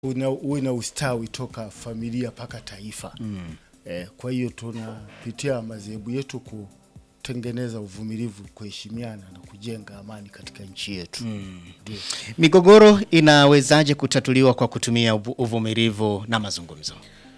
una, uwe na ustawi toka familia mpaka taifa mm. eh, kwa hiyo tunapitia madhehebu yetu kutengeneza uvumilivu, kuheshimiana na kujenga amani katika nchi yetu ndio. Migogoro inawezaje kutatuliwa kwa kutumia uvu- uvumilivu na mazungumzo?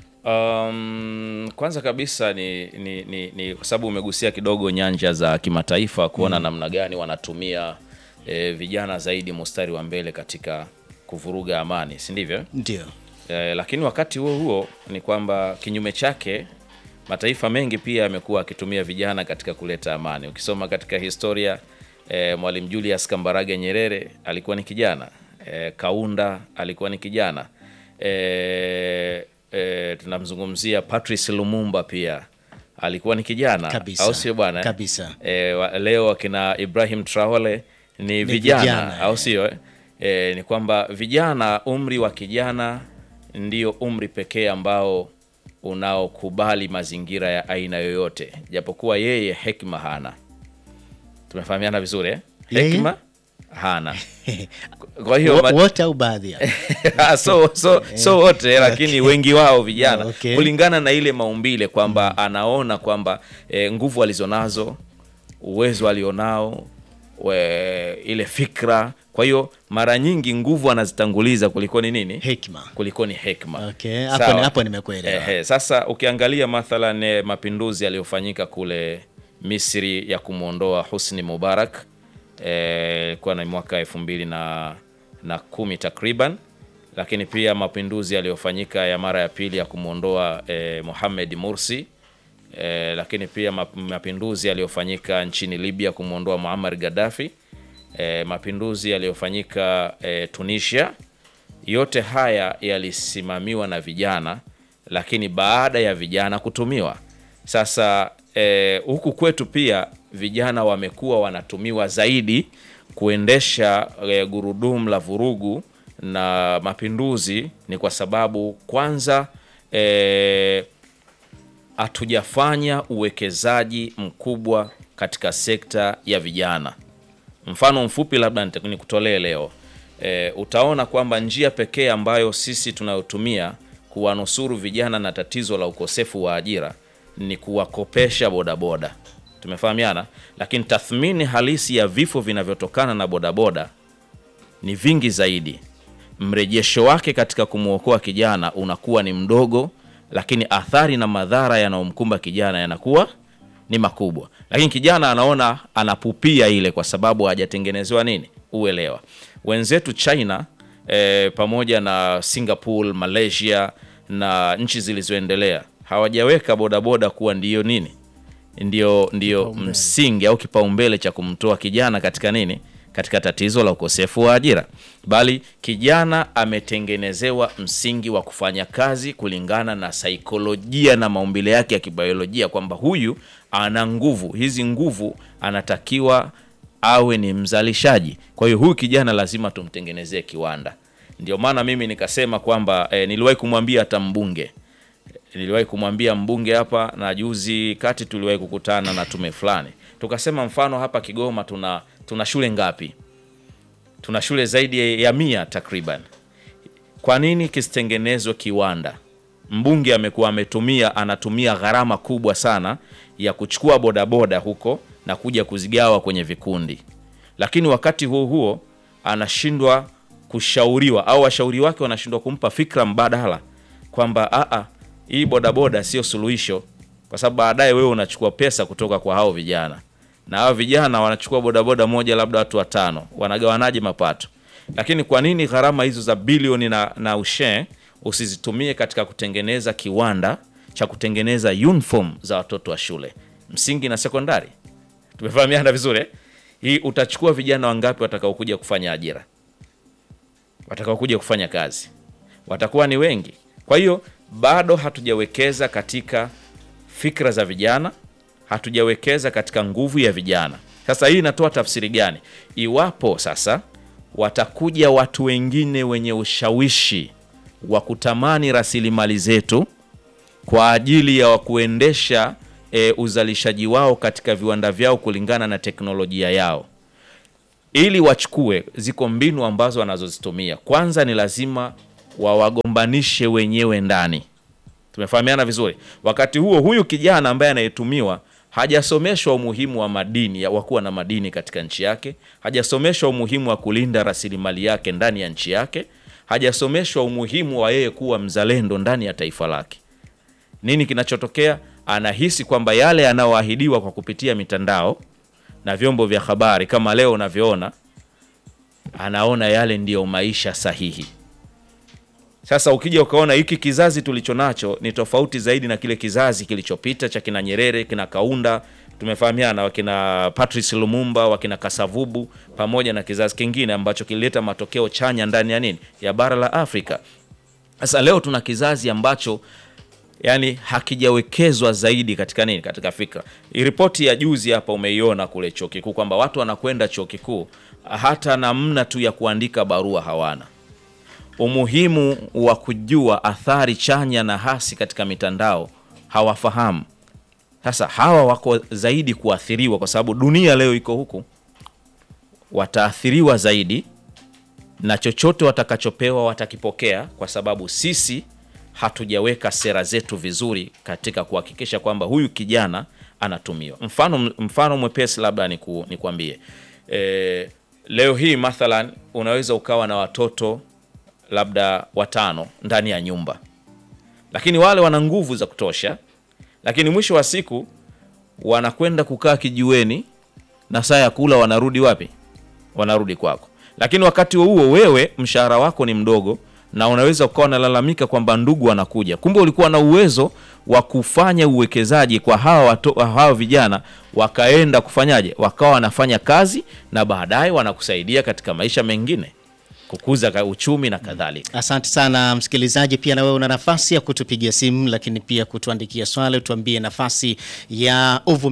Um, kwanza kabisa ni, ni, ni, ni kwa sababu umegusia kidogo nyanja za kimataifa kuona namna gani wanatumia eh, vijana zaidi mustari wa mbele katika kuvuruga amani, si ndivyo? Ndio. Eh, lakini wakati huo huo ni kwamba kinyume chake mataifa mengi pia yamekuwa akitumia vijana katika kuleta amani. Ukisoma katika historia eh, Mwalimu Julius Kambarage Nyerere alikuwa ni kijana eh, Kaunda alikuwa ni kijana eh, eh, tunamzungumzia Patrice Lumumba pia alikuwa ni kijana Kabisa. au sio bwana? Kabisa. E, wa, leo akina Ibrahim Traore ni, vijana, vijana, au eh. sio? eh? E, ni kwamba vijana, umri wa kijana ndio umri pekee ambao unaokubali mazingira ya aina yoyote, japokuwa yeye hekima hana. Tumefahamiana vizuri eh? Yeye? Hekima hana. Kwa hiyo Wo- ma- Wote au baadhi ya so, so, so wote lakini wengi wao vijana Okay. kulingana na ile maumbile kwamba anaona kwamba e, nguvu alizonazo uwezo alionao we, ile fikra kwa hiyo mara nyingi nguvu anazitanguliza kuliko ni nini hekima. kuliko ni hekma Okay, hapo Sawa. ni- hapo nimekuelewa. Ehe, sasa ukiangalia mathalan eh, mapinduzi yaliyofanyika kule Misri ya kumwondoa Husni Mubarak eh, ilikuwa na mwaka elfu mbili na, na kumi takriban, lakini pia mapinduzi yaliyofanyika ya mara ya pili ya kumwondoa eh, Mohamed Mursi eh, lakini pia map- mapinduzi yaliyofanyika nchini Libya kumwondoa Muammar Gaddafi eh, mapinduzi yaliyofanyika eh, Tunisia yote haya yalisimamiwa na vijana, lakini baada ya vijana kutumiwa. Sasa eh, huku kwetu pia vijana wamekuwa wanatumiwa zaidi kuendesha eh, gurudumu la vurugu na mapinduzi, ni kwa sababu kwanza eh, hatujafanya uwekezaji mkubwa katika sekta ya vijana. Mfano mfupi labda nita- nikutolee leo e, utaona kwamba njia pekee ambayo sisi tunayotumia kuwanusuru vijana na tatizo la ukosefu wa ajira ni kuwakopesha bodaboda. Tumefahamiana, lakini tathmini halisi ya vifo vinavyotokana na bodaboda ni vingi zaidi. Mrejesho wake katika kumwokoa kijana unakuwa ni mdogo, lakini athari na madhara yanayomkumba kijana yanakuwa ni makubwa. Lakini kijana anaona anapupia ile kwa sababu hajatengenezewa nini uelewa. Wenzetu China eh, pamoja na Singapore, Malaysia na nchi zilizoendelea hawajaweka bodaboda kuwa ndiyo nini ndio, ndio msingi au kipaumbele cha kumtoa kijana katika nini katika tatizo la ukosefu wa ajira, bali kijana ametengenezewa msingi wa kufanya kazi kulingana na saikolojia na maumbile yake ya kibiolojia, kwamba huyu ana nguvu, hizi nguvu anatakiwa awe ni mzalishaji. Kwa hiyo huyu kijana lazima tumtengenezee kiwanda. Ndio maana mimi nikasema kwamba eh, niliwahi kumwambia hata mbunge niliwahi kumwambia mbunge hapa na juzi kati tuliwahi kukutana na tume fulani, tukasema mfano hapa Kigoma tuna tuna shule ngapi? Tuna shule zaidi ya mia takriban. Kwa nini kisitengenezwe kiwanda? Mbunge amekuwa ametumia anatumia gharama kubwa sana ya kuchukua bodaboda huko na kuja kuzigawa kwenye vikundi, lakini wakati huo huo anashindwa kushauriwa au washauri wake wanashindwa kumpa fikra mbadala kwamba aa, hii bodaboda sio suluhisho, kwa sababu baadaye wewe unachukua pesa kutoka kwa hao vijana, na hao vijana wanachukua bodaboda moja, labda watu watano, wanagawanaje mapato? Lakini kwa nini gharama hizo za bilioni na, na ushe usizitumie katika kutengeneza kiwanda cha kutengeneza uniform za watoto wa shule msingi na sekondari? Tumefahamiana vizuri eh? Hii utachukua vijana wangapi watakaokuja kufanya ajira, watakaokuja kufanya kazi? Watakuwa ni wengi. Kwa hiyo bado hatujawekeza katika fikra za vijana, hatujawekeza katika nguvu ya vijana. Sasa hii inatoa tafsiri gani? Iwapo sasa watakuja watu wengine wenye ushawishi wa kutamani rasilimali zetu kwa ajili ya kuendesha e, uzalishaji wao katika viwanda vyao kulingana na teknolojia yao, ili wachukue, ziko mbinu ambazo wanazozitumia. Kwanza ni lazima wawagombanishe wenyewe ndani. Tumefahamiana vizuri. Wakati huo huyu kijana ambaye anayetumiwa hajasomeshwa umuhimu wa madini ya kuwa na madini katika nchi yake, hajasomeshwa umuhimu wa kulinda rasilimali yake ndani ya nchi yake, hajasomeshwa umuhimu wa yeye kuwa mzalendo ndani ya taifa lake. Nini kinachotokea? Anahisi kwamba yale yanayoahidiwa kwa kupitia mitandao na vyombo vya habari kama leo unavyoona, anaona yale ndiyo maisha sahihi. Sasa ukija ukaona hiki kizazi tulicho nacho ni tofauti zaidi na kile kizazi kilichopita cha kina Nyerere, kina Kaunda, tumefahamiana, wakina Patrice Lumumba, wakina Kasavubu, pamoja na kizazi kingine ambacho kilileta matokeo chanya ndani ya nini, ya bara la Afrika. Sasa leo tuna kizazi ambacho yani hakijawekezwa zaidi katika nini, katika fikra. Ripoti ya juzi hapa umeiona kule chuo kikuu kwamba watu wanakwenda chuo kikuu hata namna tu ya kuandika barua hawana umuhimu wa kujua athari chanya na hasi katika mitandao hawafahamu. Sasa hawa wako zaidi kuathiriwa, kwa sababu dunia leo iko huku, wataathiriwa zaidi na chochote watakachopewa watakipokea, kwa sababu sisi hatujaweka sera zetu vizuri katika kuhakikisha kwamba huyu kijana anatumiwa. Mfano, mfano mwepesi labda niku, nikuambie e, leo hii mathalan unaweza ukawa na watoto labda watano ndani ya nyumba, lakini wale wana nguvu za kutosha, lakini mwisho wa siku wanakwenda kukaa kijiweni na saa ya kula wanarudi wapi? Wanarudi kwako. Lakini wakati huo wewe mshahara wako ni mdogo, na unaweza ukawa unalalamika kwamba ndugu wanakuja, kumbe ulikuwa na uwezo wa kufanya uwekezaji kwa hawa watu, hawa vijana wakaenda kufanyaje, wakawa wanafanya kazi na baadaye wanakusaidia katika maisha mengine kukuza uchumi na kadhalika. Asante sana msikilizaji, pia na wewe una nafasi ya kutupigia simu, lakini pia kutuandikia swali, tuambie nafasi ya uvu